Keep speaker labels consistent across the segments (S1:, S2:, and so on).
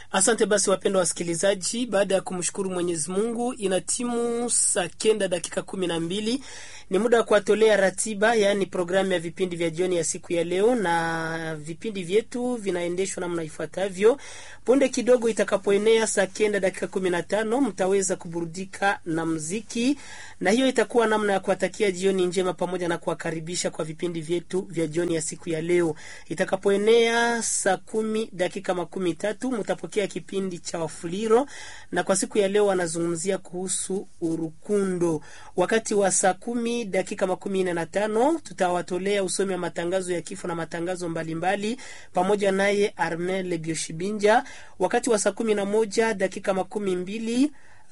S1: Asante basi, wapendwa wasikilizaji, baada ya kumshukuru Mwenyezi Mungu, ina timu saa kenda dakika kumi na mbili. Ni muda wa kuwatolea ratiba, yaani programu ya vipindi vya jioni ya siku ya leo, na vipindi vyetu vinaendeshwa namna ifuatavyo. Punde kidogo itakapoenea saa kenda dakika kumi na tano mtaweza kuburudika na mziki, na hiyo itakuwa namna ya kuwatakia jioni njema pamoja na kuwakaribisha kwa vipindi vyetu vya jioni ya siku ya leo. Itakapoenea saa kumi dakika makumi tatu mtapokea kipindi cha Wafuliro, na kwa siku ya leo wanazungumzia kuhusu urukundo. Wakati wa saa kumi dakika makumi nne na tano tutawatolea usomi wa matangazo ya kifo na matangazo mbalimbali mbali, pamoja naye Armel Bioshibinja. Wakati wa saa kumi na moja dakika makumi mbili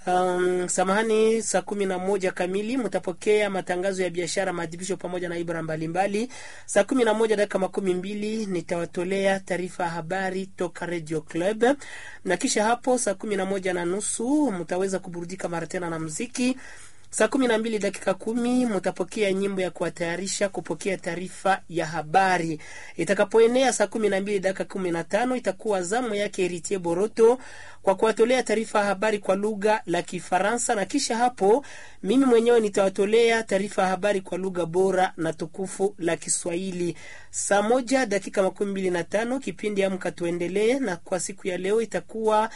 S1: Um, samahani, saa kumi na moja kamili mtapokea matangazo ya biashara, maadhibisho pamoja na ibara mbalimbali. Saa kumi na moja dakika makumi mbili nitawatolea taarifa ya habari toka Radio Club, na kisha hapo saa kumi na moja na nusu mtaweza kuburudika mara tena na muziki. Saa kumi na mbili dakika kumi mutapokea nyimbo ya kuwatayarisha kupokea taarifa ya habari. Itakapoenea saa kumi na mbili dakika kumi na tano itakuwa zamu yake Eritie Boroto kwa kuwatolea taarifa ya habari kwa lugha la Kifaransa, na kisha hapo mimi mwenyewe nitawatolea taarifa ya habari kwa lugha bora na tukufu la Kiswahili. Saa moja dakika makumi mbili na tano kipindi Amka Tuendelee, na kwa siku ya leo itakuwa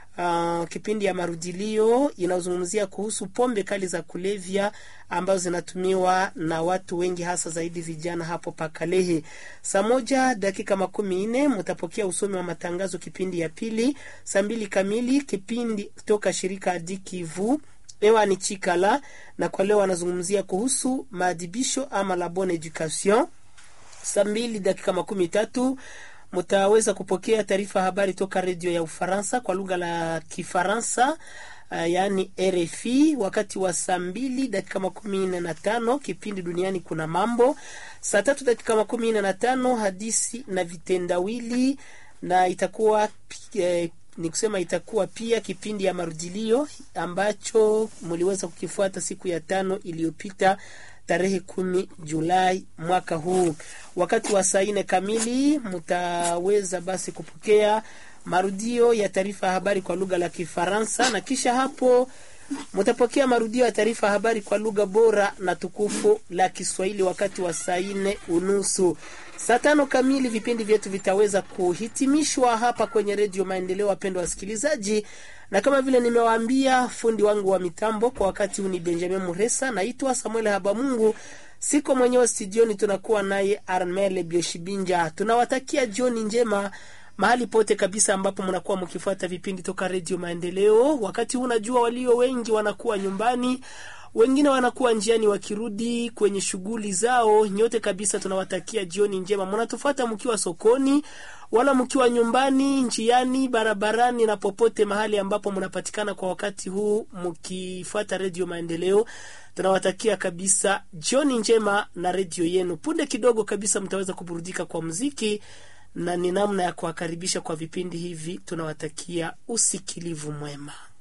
S1: Uh, kipindi ya marudilio inazungumzia kuhusu pombe kali za kulevya ambazo zinatumiwa na watu wengi hasa zaidi vijana hapo Pakalehe. Saa moja dakika makumi nne mtapokea usomi wa matangazo kipindi ya pili. Saa mbili kamili kipindi toka shirika Adikivu ewa ni Chikala, na kwa leo anazungumzia kuhusu maadhibisho ama la bonne education. Saa mbili dakika makumi tatu mutaweza kupokea taarifa habari toka redio ya Ufaransa kwa lugha la Kifaransa, uh, yaani RFI. Wakati wa saa mbili dakika makumi nne na tano kipindi duniani kuna mambo. Saa tatu dakika makumi nne na tano hadisi na vitendawili, na itakuwa eh, ni kusema itakuwa pia kipindi ya marudilio ambacho mliweza kukifuata siku ya tano iliyopita tarehe kumi Julai mwaka huu. Wakati wa saa nne kamili mtaweza basi kupokea marudio ya taarifa ya habari kwa lugha la Kifaransa, na kisha hapo mtapokea marudio ya taarifa ya habari kwa lugha bora na tukufu la Kiswahili wakati wa saa nne unusu. Saa tano kamili vipindi vyetu vitaweza kuhitimishwa hapa kwenye Redio Maendeleo, wapendwa wasikilizaji, na kama vile nimewaambia, fundi wangu wa mitambo kwa wakati huu ni Benjamin Muresa. Naitwa Samuel Habamungu, siko mwenyewe studioni, tunakuwa naye Armel Bioshibinja. Tunawatakia jioni njema mahali pote kabisa ambapo mnakuwa mkifuata vipindi toka Redio Maendeleo. Wakati huu najua walio wengi wanakuwa nyumbani wengine wanakuwa njiani wakirudi kwenye shughuli zao. Nyote kabisa tunawatakia jioni njema. Mnatufuata mkiwa sokoni, wala mkiwa nyumbani, njiani, barabarani na popote mahali ambapo mnapatikana kwa wakati huu mkifuata redio Maendeleo, tunawatakia kabisa jioni njema na redio yenu. Punde kidogo kabisa mtaweza kuburudika kwa muziki na ni namna ya kuwakaribisha kwa vipindi hivi. Tunawatakia usikilivu mwema.